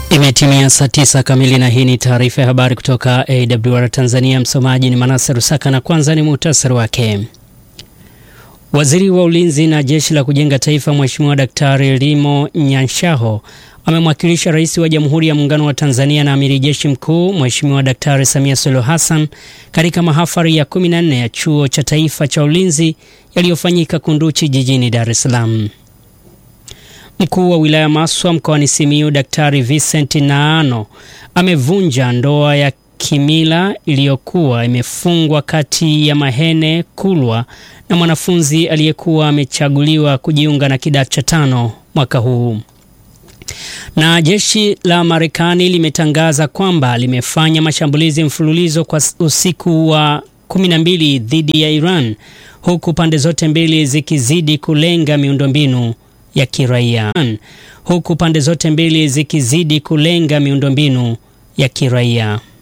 Imetimia saa tisa kamili na hii ni taarifa ya habari kutoka AWR Tanzania. Msomaji ni Manase Rusaka na kwanza ni muhtasari wake. Waziri wa Ulinzi na Jeshi la Kujenga Taifa Mheshimiwa Daktari Limo Nyanshaho amemwakilisha Rais wa Jamhuri ya Muungano wa Tanzania na Amiri Jeshi Mkuu Mheshimiwa Daktari Samia Suluhu Hassan katika mahafali ya 14 ya Chuo cha Taifa cha Ulinzi yaliyofanyika Kunduchi jijini Dar es Salaam. Mkuu wa wilaya Maswa mkoani Simiyu Daktari Vincent Naano amevunja ndoa ya kimila iliyokuwa imefungwa kati ya Mahene Kulwa na mwanafunzi aliyekuwa amechaguliwa kujiunga na kidato cha tano mwaka huu. Na jeshi la Marekani limetangaza kwamba limefanya mashambulizi mfululizo kwa usiku wa 12 dhidi ya Iran huku pande zote mbili zikizidi kulenga miundombinu ya kiraia huku pande zote mbili zikizidi kulenga miundombinu ya kiraia.